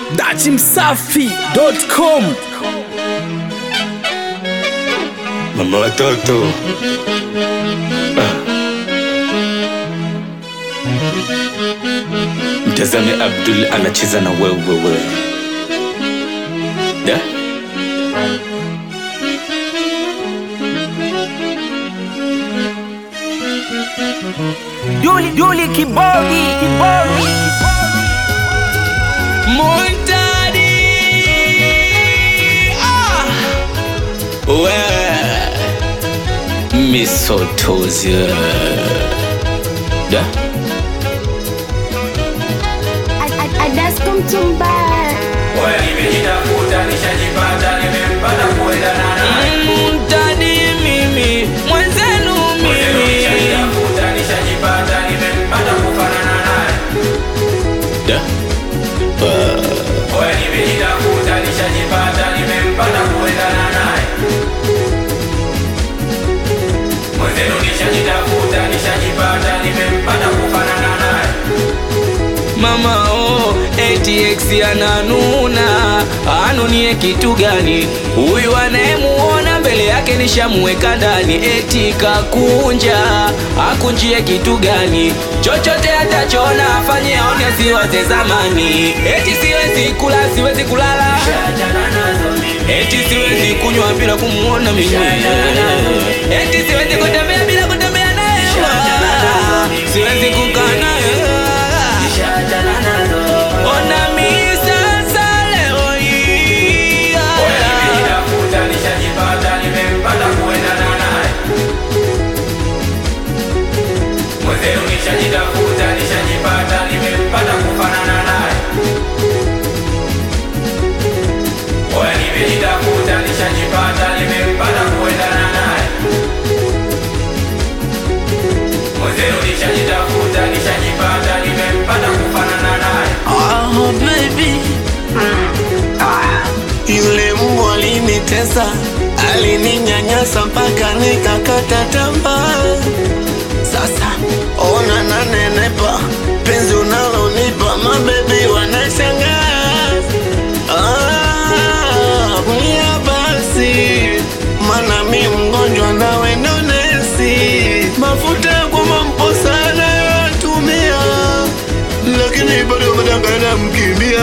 dachimsafi.com mama watoto mtazame abdul anacheza na wewewe da Duli Duli Kibodi Kibodi Montadi ah! we misotozi da Adasko mchumba Montadi mimi mwenzenu mimi da mama oh, ATX ananuna anunie kitu gani huyu anayemuona mbele yake nishamuweka ndani eti kakunja akunjie kitu gani chochote atachona afanye aone asiwaze zamani eti siwezi kula siwezi kulala eti siwezi kunywa bila kumuona mimi eti siwezi kutembea bila kutembea naye siwezi kukaa naye Ona mi sasa leo hii Oh, baby. Yule mbwa alinitesa, alininyanyasa mpaka nikakata tamaa. Sasa ona nanenepa, penzi unalonipa mabebi wanashangaa. Ah, kulia basi, mana mi mgonjwa nawe ndo nesi. Mafuta ya kumampo sana yatumia lakini bado madangana mkimbia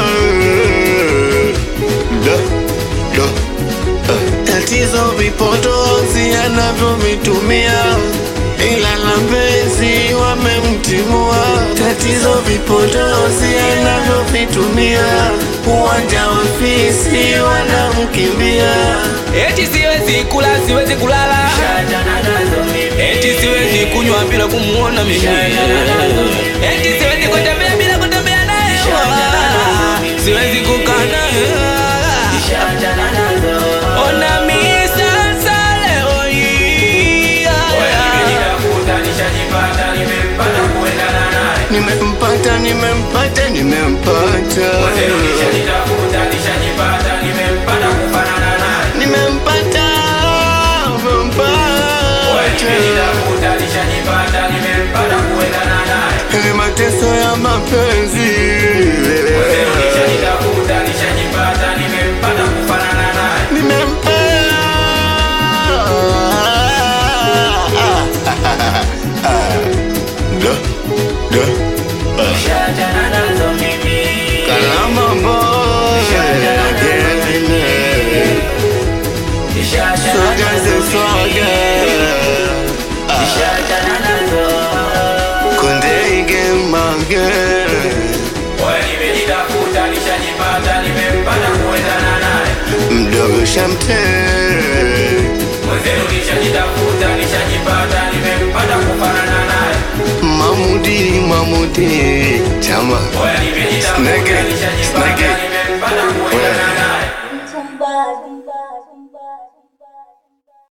da, da. ah. Tatizo vipodozi anavyovitumia ila la mpenzi wamemtimua. Tatizo vipodozi anavyovitumia uwanja wa fisi wanamkimbia. eti siwezi kula siwezi kulala eti siwezi kunywa bila kumuona mimi eti siwezi kutembea bila kutembea naye siwezi kukaa naye ona mi sasa leo hii Nimempata, nimempata, nimempata, nimempata, nimempata. Ni mateso ya mapenzi nimempata Kalama boy Swaga ze swaga Konde ige mage Mdogo shamte Mamudi Mamudi Chama Snake Snake mchumba